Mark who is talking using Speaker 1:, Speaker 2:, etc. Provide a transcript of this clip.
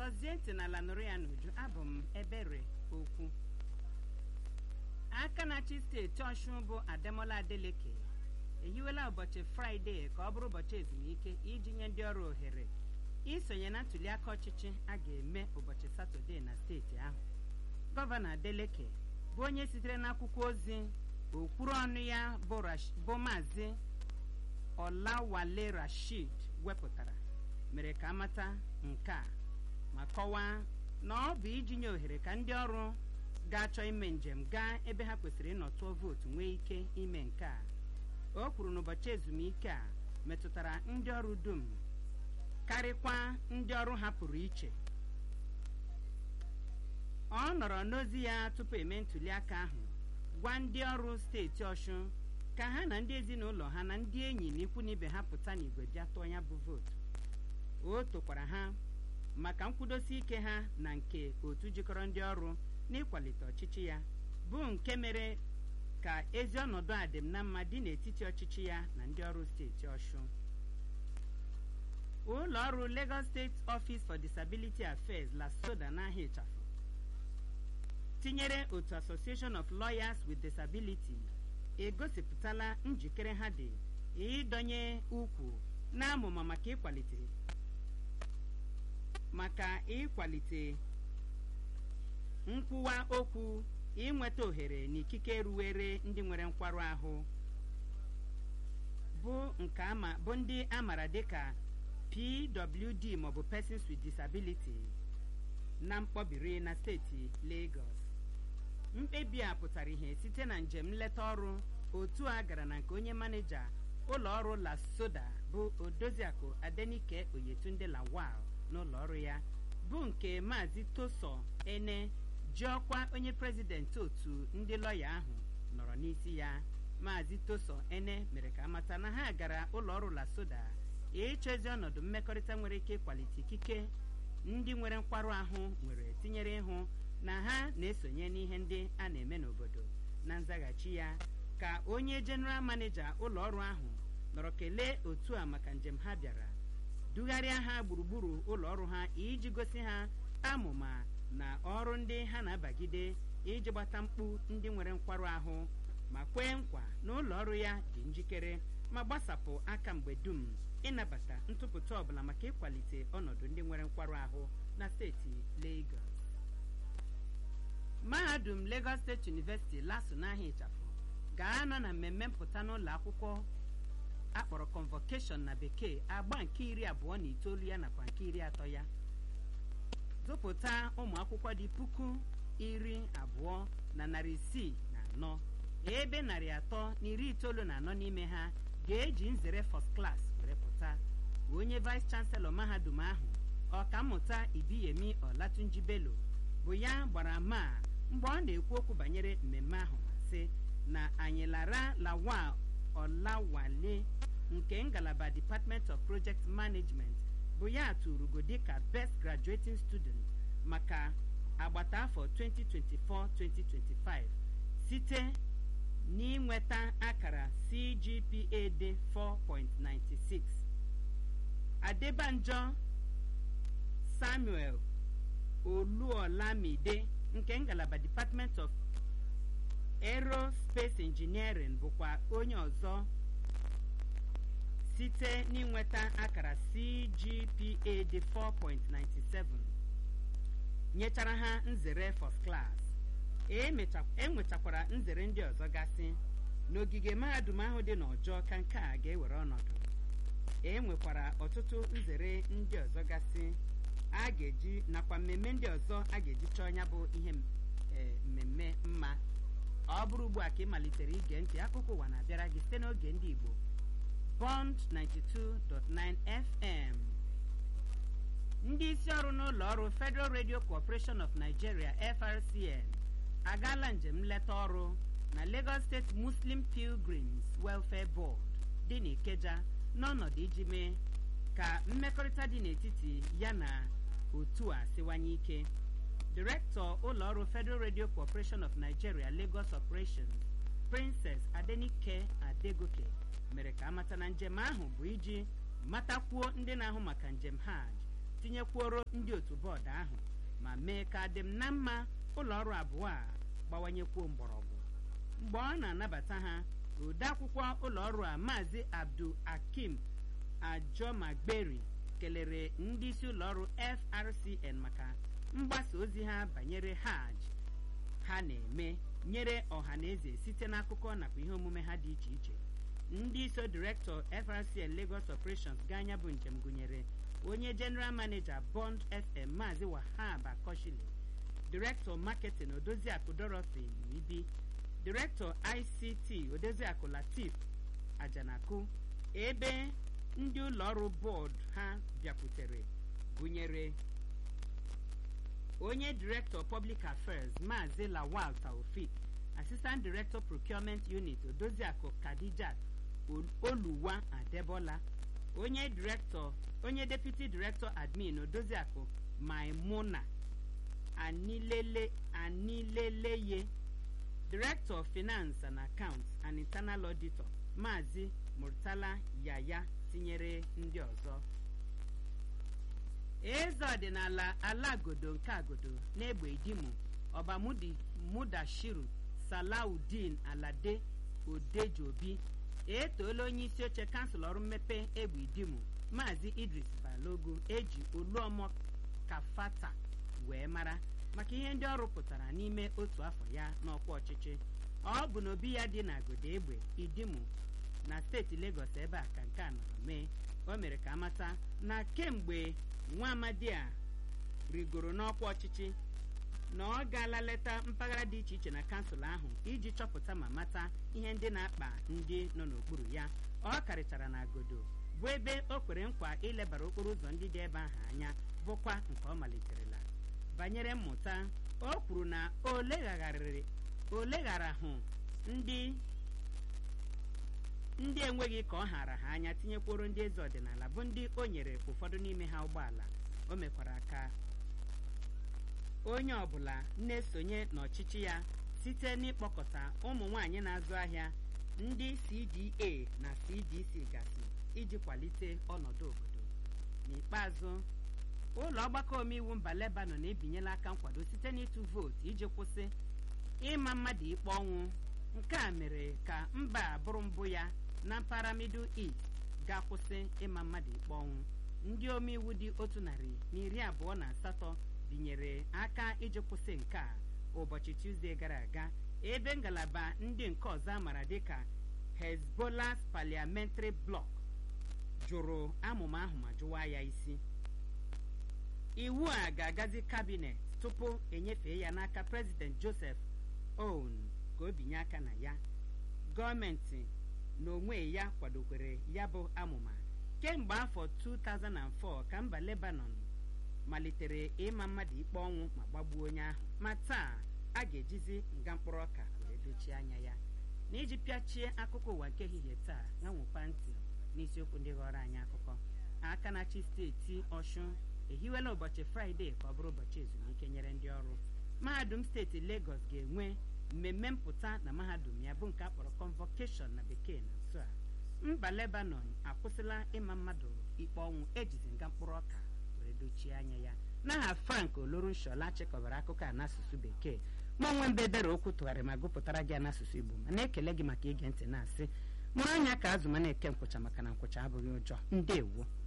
Speaker 1: gọzie ntị n'ala nụrụ ya n'uju abụ m ebere okwu aka na-achị steeti ọshụn bụ ademola adeleke ehiwela ụbọchị fraịde ka ọ bụrụ ụbọchị ezumike iji nye ndị ọrụ ohere isonye na ntụliaka ọchịchị a ga-eme ụbọchị satọde na steeti ahụ gọvanọ adeleke bụ onye sitere n'akwụkwọ ozi okwuru ọnụ ya bụ Rash- bụ maazị ọlawale rashid wepụtara mere ka amata nke a ma kọwaa na ọ bụ iji nye ohere ka ndị ọrụ ga-achọ ime njem gaa ebe ha kwesịrị ịnọ tụọ vootu nwee ike ime nke a o kwuru na ụbọchị ezumike a metụtara ndị ọrụ dum karịkwa ndị ọrụ ha pụrụ iche ọ nọrọ n'ozi ya tupu eme ntụliaka ahụ gwa ndị ọrụ steeti ọshụn ka ha na ndị ezinụlọ ha na ndị enyi na ikwu na ibe ha pụta n'igwe bịa tụọ ya bụ vootu o tokwara ha maka nkwudosi ike ha na nke otu jikọrọ ndị ọrụ n'ịkwalite ọchịchị ya bụ nke mere ka ezi ọnọdụ adịm na mma dị n'etiti ọchịchị ya na ndị ọrụ steeti ọshụn ụlọ ọrụ Lagos State Office for Disability Affairs lasoda n'ahịa ịchafụ tinyere otu Association of Lawyers with Disability egosipụtala njikere ha dị ịdọnye ukwu n'amụma maka ịkwalite maka ịkwalite nkwuwa okwu inweta ohere na ikike ruwere ndị nwere nkwarụ ahụ bụ nke ama bụ ndị amara dịka PWD maọbụ Persons with Disability na mkpọbiri na steeti Lagos mkpebi a pụtara ihe site na njem nleta ọrụ otu a gara na nke onye maneja ụlọ ọrụ lasoda bụ odoziakụ adenike oyetunde lawal n'ụlọ ọrụ ya bụ nke maazị toso ene ji ọkwa onye prezidenti otu ndị lọya ahụ nọrọ n'isi ya maazị toso ene mere ka amata na ha gara ụlọ ọrụ lasoda ịchọ ezi ọnọdụ mmekọrịta nwere ike ịkwalite ikike ndị nwere nkwarụ ahụ nwere tinyere ịhụ na ha na-esonye n'ihe ndị a na-eme n'obodo na nzaghachi ya ka onye jeneral maneja ụlọ ọrụ ahụ nọrọ kelee otu a maka njem ha bịara dugharịa ha gburugburu ụlọ ọrụ ha iji gosi ha amụma na ọrụ ndị ha na-abagide iji gbata mkpu ndị nwere nkwarụ ahụ ma kwee nkwa na ụlọ ọrụ ya dị njikere ma gbasapụ aka mgbe dum ịnabata ntụpụta ọbụla maka ịkwalite ọnọdụ ndị nwere nkwarụ ahụ na steeti Lagos mahadum Lagos State University laso n'ahịa ịchafụ ga-anọ na mmemme mpụta n'ụlọ akwụkwọ akpọrọ convocation na bekee agba nke iri abụọ na itoolu ya nakwa nke iri atọ ya zụpụta ụmụ akwụkwọ dị puku iri abụọ na narị isii na anọ ebe narị atọ na iri itoolu na anọ n'ime ha ga-eji nzere first class were pụta onye vice chancellor mahadum ahụ ọkammụta ibiyemi ọlatunji bello bụ ya gbara ma mgbe ọ na-ekwu okwu banyere mmemme ahụ ma sị na anyị lara lawa ọlawale nke ngalaba department of project management bụ ya tụrugo dịka best graduating student maka agbata afọ 2024-2025 site n'inweta akara CGPA dị 4.96 Adebanjọ Samuel Oluolamide nke ngalaba Department of Aerospace Engineering bụkwa onye ọzọ site n'inweta akara CGPA dị 4.97 nyechara ha nzere first class enwechakwara nzere ndị ọzọ gasị n'ogige mahadum ahụ dị n'ọjọ ka nke a ga-ewere ọnọdụ e nwekwara ọtụtụ nzere ndị ọzọ gasị a ga-eji nakwa mmemme ndị ọzọ a ga-eji chọọ ya bụ ihe mmemme mma ọ bụrụ ugbu a ka ị malitere ige ntị akụkọ ụwa na-abịara gị site n'oge ndị Igbo Bond 92.9 FM ndị isi ọrụ n'ụlọ ọrụ Federal Radio Corporation of Nigeria FRCN agaala njem nleta ọrụ na Lagos State Muslim Pilgrims Welfare Board dị n'Ikeja n'ọnọdụ iji mee ka mmekọrịta dị n'etiti ya na otu a siwanye ike Direktọ ụlọọrụ Federal Radio Corporation of Nigeria Lagos Operations Princess Adenike Adegoke mere ka amata na njem ahụ bụ iji matakwuo ndị na-ahụ maka njem hajj tinyekwuoro ndị otu bọọdụ ahụ ma mee ka adịm na mma ụlọ ọrụ abụọ a gbawanyekwuo mgbọrọgwụ mgbe ọ na-anabata ha odeakwụkwọ ụlọ ọrụ a maazị abdul akim ajomagberi kelere ndị isi ụlọ ọrụ frcn maka mgbasa ozi ha banyere hajj ha na-eme nyere ọha na eze site n'akụkọ nakwa ihe omume ha dị iche iche ndị iso direktọ frcn lagos operations ga anya bụ njem gụnyere onye general manager bond fm maazị wahab akoshile direktọ marketing odoziakụ dorothy ibi direktọ ict odoziakụ latif ajanaku ebe ndị ụlọ ọrụ bọọdụ ha bịakwutere gụnyere onye director public affairs maazị lawal taofik assistant director procurement unit odoziakụ kadijat oluwa adebola onye director onye deputy director admin odoziakụ maimuna anilele anileleye director of finance and accounts and internal auditor maazị murtala yaya tinyere ndị ọzọ eze ọdịnala alagodo nke agodo n'egbe idimu ọba mudashiru salaudin alade odejobi etoola onye isi oche kansụl ọrụ mmepe egbe idimu maazị idris balogu eji oluọmọ kafata wee mara maka ihe ndị ọ rụpụtara n'ime otu afọ ya n'ọkwa ọchịchị ọ bụ n'obi ya dị n'agodo egbe idimu na steeti legọs ebe a ka nke a nọrọ mee o mere ka amata na kemgbe nwa amadi a rigoro n'ọkwa ọchịchị na ọ gaala leta mpaghara dị iche iche na kansụl ahụ iji chọpụta ma mata ihe ndị na-akpa ndị nọ n'okpuru ya ọ karịchara na agodo bụ ebe o kwere nkwa ilebara okporo ụzọ ndị dị ebe ahụ anya bụkwa nke ọ maliterela banyere mmụta o kwuru na o leghara hụ ndị ndị enweghị ka ọ hara ha anya tinyekworo ndị eze ọdịnala bụ ndị o nyere ụfọdụ n'ime ha ụgbọala o mekwara ka onye ọbụla na-esonye n'ọchịchị ya site n'ịkpọkọta ụmụ nwanyị na-azụ ahịa ndị cda na cdc gasị iji kwalite ọnọdụ obodo n'ikpeazụ ụlọ ọgbakọ omeiwu mba lebanon ebinyela aka nkwado site n'ịtụ vootu iji kwụsị ịma mmadụ ikpe ọnwụ nke a mere ka mba a bụrụ mbụ ya na mpaghara middle east ga-akwụsị ịma mmadụ ikpe ọnwụ ndị omeiwu dị otu narị na iri abụọ na asatọ binyere aka iji kwụsị nke a ụbọchị tuzdee gara aga ebe ngalaba ndị nke ọzọ amara dịka hezbollah parliamentary bloc jụrụ amụma ahụ ma jụwa ya isi iwu a ga-agazi kabinet tupu enyefee ya n'aka prezident joseph oun ka o binye aka na ya gọọmenti na onwe ya kwadokwere ya bụ amụma kemgbe afọ 2004 ka mba lebanon malitere ịma mmadụ ikpe ọnwụ ma gbagbuo onye ahụ ma taa a ga-ejizi nga mkpụrụ ọka wee dochie anya ya na iji pịachie akụkọ ụwa nke ehihie taa ya nwekwa ntị n'isiokwu ndị ghọrọ anyị akụkọ aka na-achị steeti ọshụn ehiwela ụbọchị fraịde ka ọ bụrụ ụbọchị ezumike nyere ndị ọrụ mahadum steeti legọs ga-enwe mmemme mpụta na mahadum ya bụ nke a kpọrọ convocation na bekee na nso a mba lebanon akwụsịla ịma mmadụ ikpe ọnwụ ejizi nga mkpụrụ ọka were dochie anya ya n'aha frank olorunshola chịkọbara akụkọ a n'asụsụ bekee ma onwe mbe ebere okwu tụgharị ma gụpụtara gị n'asụsụ igbo ma na-ekele gị maka ige ntị na-asị mụrụ anya ka azụ ma na-eke nkwụcha maka na nkwụcha abụghị ụjọ ndewo